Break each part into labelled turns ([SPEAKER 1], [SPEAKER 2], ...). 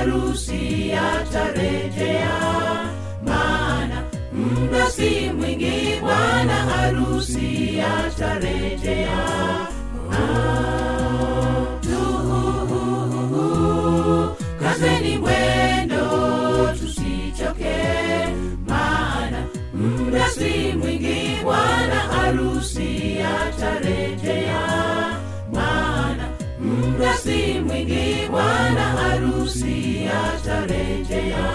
[SPEAKER 1] harusi atarejea maana muda si mwingi bwana harusi atarejea Ah, tuhuhuhu, kazeni mwendo tusichoke maana muda si mwingi bwana harusi atarejea maana muda si mwingi bwana harusi atarejea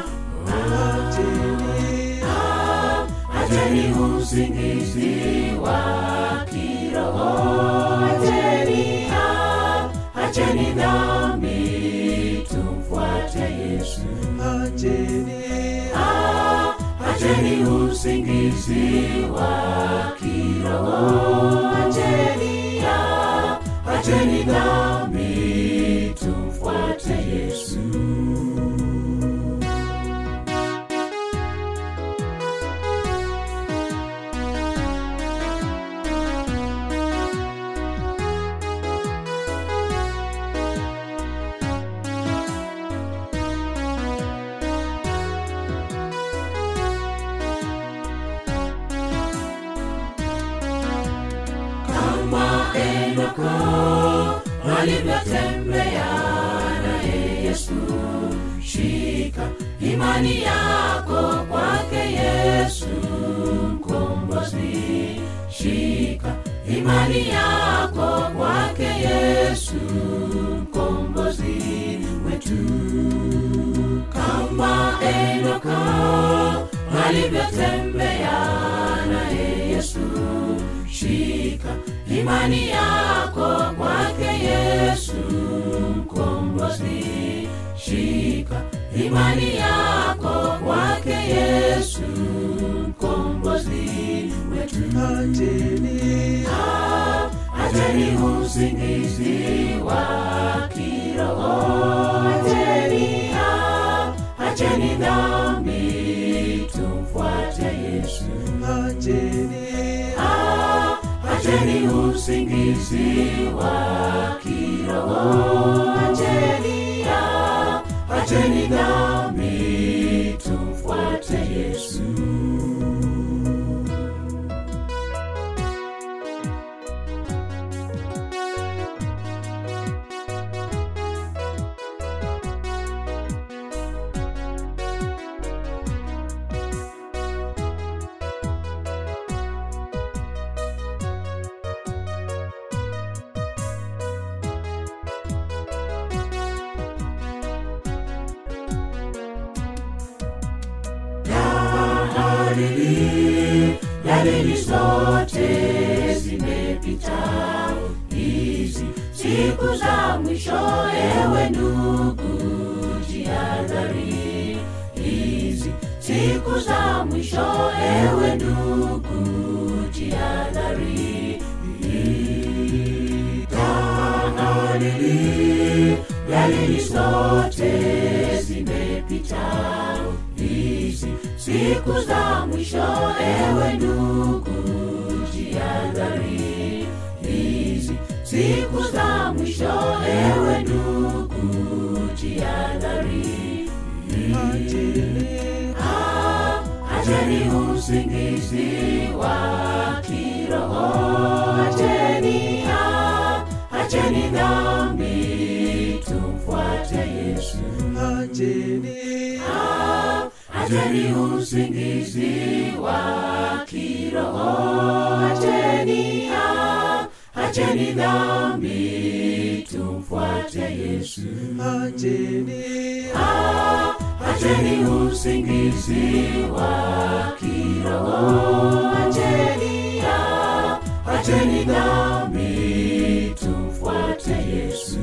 [SPEAKER 1] Ah, acheni usingizi wa kiroho acheni ah, acheni dhambi tumfuate yesu Ah, acheni usingizi wa kiroho acheni ah, acheni dhambi tumfuate yesu kama Enoko alivyotembea naye Yesu. Shika imani yako kwake Yesu mkombozi. Shika imani yako kwake Yesu mkombozi wetu kama Enoko alivyotembea naye Yesu. Shika imani yako kwake Yesu mkombozi. Shika imani yako kwake Yesu mkombozi wetu. Ah, Acheni usingizi wa kiroho, acheni ah, acheni dhambi, tumfuate Yesu. Ah, acheni usingizi wa kiroho, acheni ah, acheni dhambi, tumfuate Yesu. dalili dalili zote zimepita hizi siku za mwisho ewe ndugu jihadhari hizi siku za mwisho ewe ndugu jihadhari dalili dalili zote zimepita hizi siku za mwisho ewe ndugu jihadhari hizi siku za mwisho ewe ndugu jihadhari Ah, acheni usingizi wa kiroho acheni ah, acheni dhambi tumfuate yesu Ah, acheni usingizi wa kiroho acheni ah, acheni dhambi tumfuate yesu Ah, acheni usingizi wa kiroho acheni ah, acheni dhambi tumfuate yesu